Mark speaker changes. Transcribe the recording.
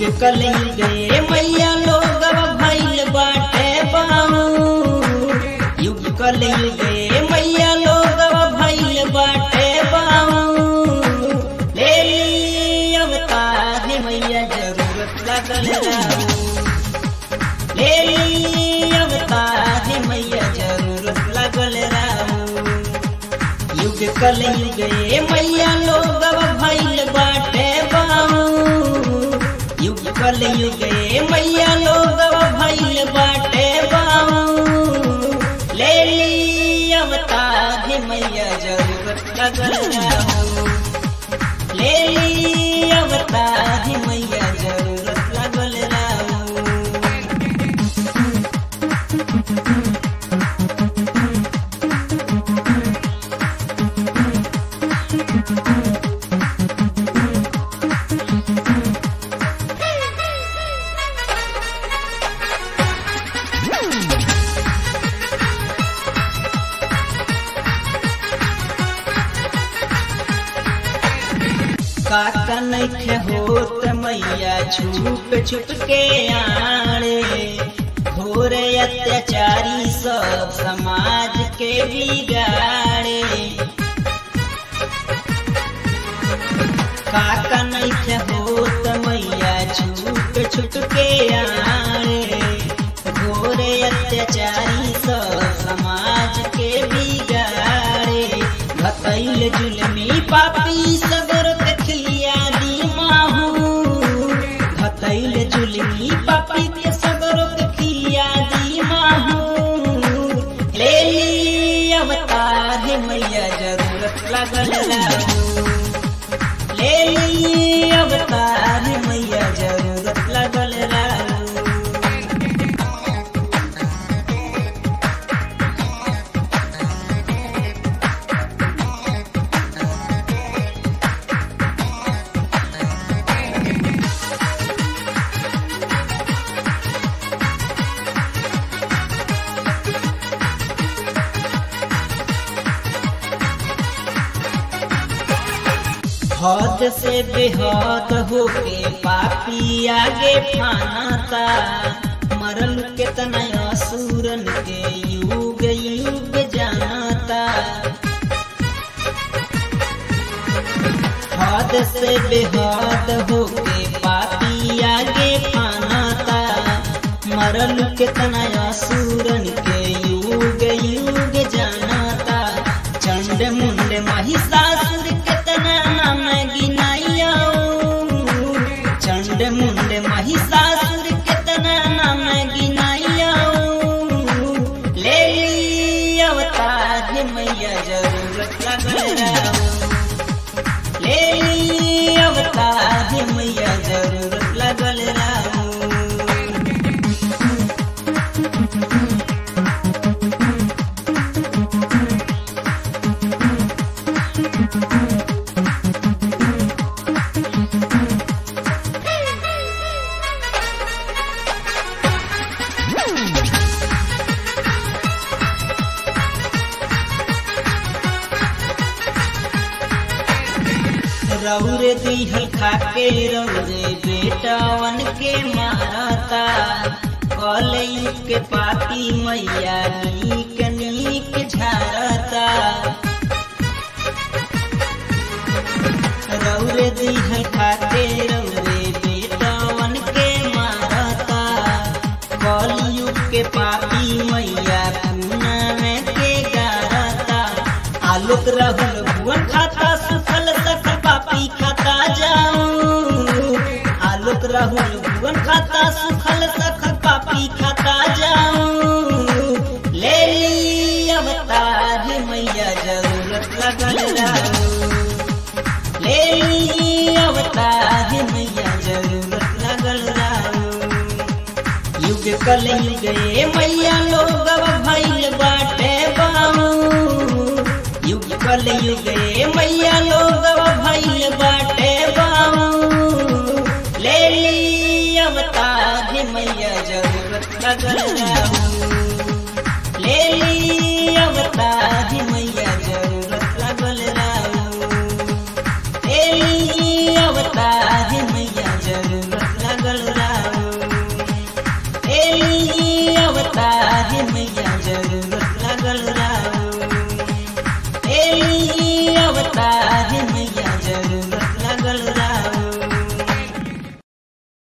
Speaker 1: कल गए मैया लोग भैल बाटे बाऊ युग कल गए मैया लोग भैल बाटे बाऊ ले ली अवतार मैया जरूरत लगल राऊ ले ली अवतार मैया जरूरत लगल राऊ युग कल गए मैया लोग भैल बाटे बाऊ युग कल गए मैया लोग भैल बाटे बाऊ ले ली अवतार मैया जरूरत लगल राऊ ले ली अवतार मैया जरूरत लगल राऊ काका नैखे होत मैया छुप छुप के आड़े घोरे अत्याचारी सब समाज के बिगाड़े काका नैखे होत मैया छुप छुप के आड़े घोरे अत्याचारी सब समाज के बिगाड़े भतैल जुलमी पापी सगर देखलिया दी माहू भतैल जुलमी पापी के सगर देखलिया दी माहू ले ली अवतार मैया जरूरत लगल राहू ले ली अवतार मैया जरूरत लगल राहू हद से बेहद होके पापी आगे फानाता मरल केतना असुरन के युग युग जानता हद से बेहद होके पापी आगे फानाता मरल केतना असुरन के युग युग जानता चंड मुंड महिषासुर केतना नाम गिनाइयो चंड मुंड महिषासुर केतना नाम गिनाइयो ले ली अवतार मैया जरूरत लगल राहू ले ली अवतार मैया जरूरत लगल राहू रौरे दिहल खाके रौरे बेटावन के मारता कलई के पाती मैया नीक नीक झारता रौरे दिहल खाके रौरे बेटावन के मारता कलयुग के पापी मैया पूना में के गारता आलोक राहुल भुवन खाता सुफल सकल पापी खाता जाऊं आलोक राहुल भुवन खाता सुफल सकल पापी खाता जाऊं ले ली अवतार मैया जरूरत लगल राहू ले ली अवतार मैया जरूरत लगल राहू युग कल गए मैया लोग भैल बाटे बाऊ युग कल गए मैया लोग भैल बाटे बाऊ ले ली अवतार मैया जरूरत लगल राहू ले ली अवतार मैया जरूरत लगल राहू ले ली अवतार मैया जरूरत लगल जरूर